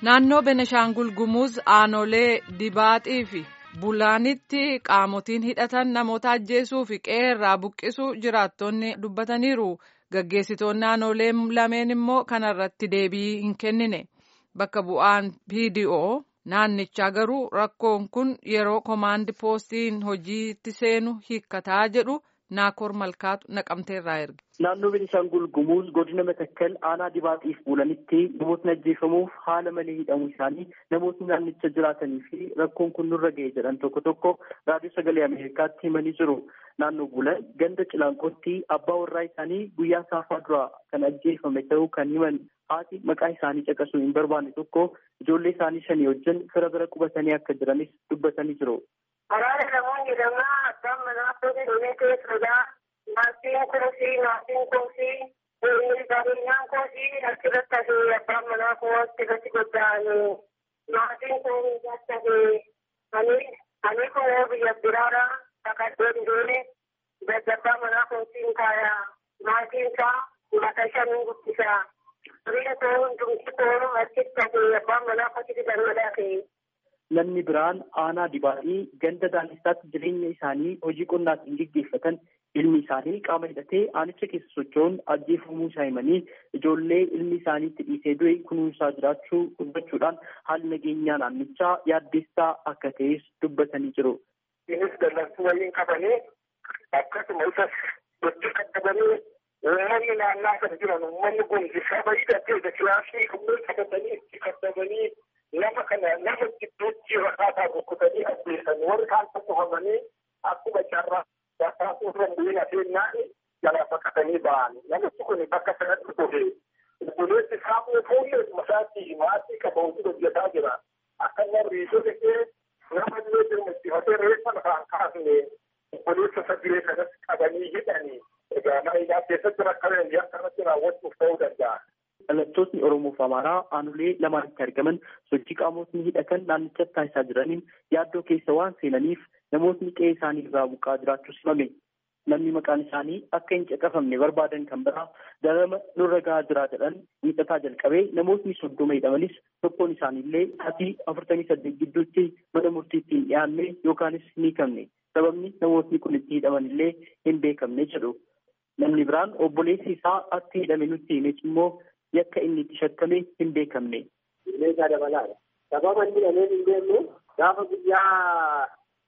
Naannoo Beneshaangul Gumuz aanolee dibaaxii fi bulaanitti qaamotiin hidhatan namoota ajjeesuu fi qeerraa buqqisuu jiraattonni dubbataniiru. Gaggeessitoonni aanolee lameen immoo kanarratti deebii hin kennine. Bakka bu'aan PDO naannichaa garuu rakkoon kun yeroo komaandi poostiin hojiitti seenu hiikkataa jedhu Naakoor Malkaatu naqamteerraa erge. Naannoo Beenishaangul Gumuz godina Matakkal aanaa dibaatiif bulanitti namootni ajjeefamuuf haala malee hidhamuu isaanii namootni naannicha jiraatanii fi rakkoon kun nurra ga'e jedhan tokko tokko raadiyoo sagalee Ameerikaatti himanii jiru. Naannoo bulan ganda cilaanqootti abbaa warraa isaanii guyyaa saafaa duraa kan ajjeefame ta'uu kan himan haati maqaa isaanii caqasuu hin barbaanne tokko ijoollee isaanii shanii wajjin fira bira qubatanii akka jiranis dubbatanii jiru. Waraana namoonni lamaa abbaan manaa fuudhee dhumee keessadha. Maatiin kuusii, maatiin kuusii, qabeenyaan kuusii achirratti hafee abbaan manaa kuusii irratti godaane. Maatiin kun irratti hafee ani kun biyya biraadha. Bakkaddee dhiirri daddabbaa manaa kuusiin kaaya. Maatiin isaa mata shanii guddisa. Biyya koo hundumti koo achitti hafee abbaan manaa kuusitti gammadaa ta'e. Namni biraan aanaa dibaatii ganda daanessaatti jireenya isaanii hojii qonnaatiin gaggeeffatan ilmi isaanii qaama hidhatee aanicha keessa socho'uun ajjeefamuu isaa himanii ijoollee ilmi isaaniitti dhiisee du'e kunuunsaa jiraachuu dubbachuudhaan haalli nageenyaa naannichaa yaaddeessaa akka ta'es dubbatanii jiru. Innis dallansuu waliin qabanii akkasuma isas hojii qaqqabanii uummanni naannaa kan jiran uummanni kun saba hidhatee kilaasii kubbee qabatanii itti qaqqabanii nama kana nama gidduutti rakkataa bokkutanii ajjeesan warri kaan tokkofamanii akkuma carraa bakkaasuu irra bu'ina seennaan jalaa baqatanii ba'an namichi kun bakka sanatti dhufe obboleessi isaa fuullee masaatti maatii qaba hojii hojjetaa jira akka warri ishee nama illee dirmachiifatee reeffa lafaan kaasne obboleessa sadilee kanas qabanii hidhanii egaa mana hidhaa keessatti rakkoo akkanatti raawwachuuf ta'uu danda'a. Dhalattootni Oromoo fi Amaaraa aanolee lamaanitti argaman sochii qaamotni hidhatan naannichatti taasisaa jiraniin yaaddoo keessa waan seenaniif namootni qe'ee isaanii irraa buqqaa jiraachuus himame. Namni maqaan isaanii akka hin caqafamne barbaadan kan biraa darama nurra gahaa jira jedhan miidhataa jalqabee namootni soddoma hidhamanis tokkoon isaaniillee sa'aatii afurtamii saddeet gidduutti mana murtiitti hin dhiyaanne yookaanis hin hiikamne. Sababni namootni kun itti hidhaman illee hin beekamne jedhu. Namni biraan obboleessi isaa akka hidhame nutti himes immoo yakka inni itti shakkame hin beekamne. Meeshaa dabalaadha. Sababa inni dhamee hin beeknu gaafa guyyaa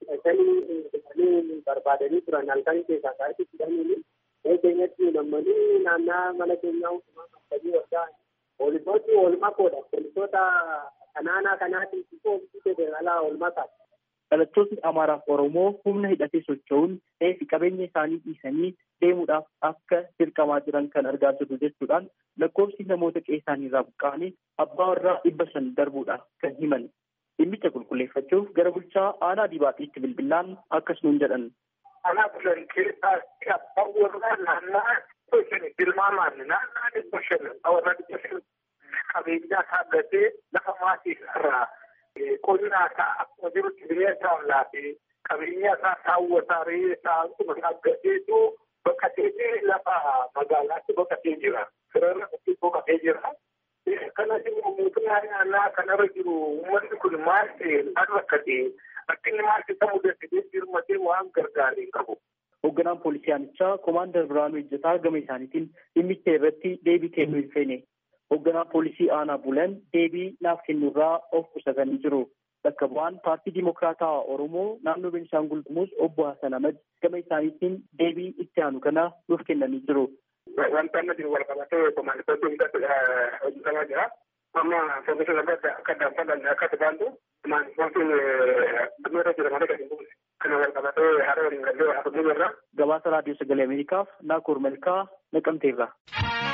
shanii barbaadanii turan halkan keessaa sa'aatii fidanii mee keenyatti nammanii naannaa mana keenyaa hundumaa qabanii waggaa poolisooti oolmaa koodha. Poolisoota kanaanaa kanaatiin oomishuu federaalaa oolmaa taate. Dhalattootni Amaaraa fi Oromoo humna hidhatee socho'uun fi qabeenya isaanii dhiisanii deemuudhaaf akka dirqamaa jiran kan argaa jirru jechuudhaan lakkoofsi namoota qe'ee isaanii irraa buqqa'anii abbaa warraa dhibba shan darbuudhaaf kan himan. Dhimmicha qulqulleeffachuuf gara bulchaa aanaa dibaatiitti bilbilaan akkas nuun jedhan. Aanaa bulan keessatti abbaan warraa naannaa dhibba shan tilmaamaan naannaa dhibba shan warra dhibba shan qabeenyaa saaggatee lafa maatii irraa qonnaa isaa akkuma jirutti bineensa laatee qabeenya isaa saawwataa re'ee isaa akkuma saaggateetu baqateetee lafa magaalaatti baqatee jira. Firarra itti baqatee jira. Kanas immoo mootummaa naannaa kanarra jiru uummanni kun maal ta'e maal rakkate akka inni maal ta'e mudatee dirmatee waan gargaaree qabu. Hoogganaan poolisii aanichaa Komaander Biraanuu Ejjataa gama isaaniitiin dhimmicha irratti deebii kennuu hin feene. Hoogganaan poolisii aanaa bulan deebii naaf kennurraa of qusatanii jiru. Bakka bu'aan paartii Dimokiraataa Oromoo naannoo Beenishaangul Gumuz obbo Hassan Ahmad gama isaaniitiin deebii itti aanu kana nuuf kennanii jiru. Wanta nuti wal qabatee komaanditoota hundatti hojjetamaa jira. Amma foofisa lafa akka danfalan akka tajaajiltu komaanditootiin dhimmoota jira malee gadi buuse. Kana wal qabatee haala waliin gallee haasofnee jirra. Gabaasa raadiyoo sagalee Ameerikaaf Naakoor Malkaa naqamteerra.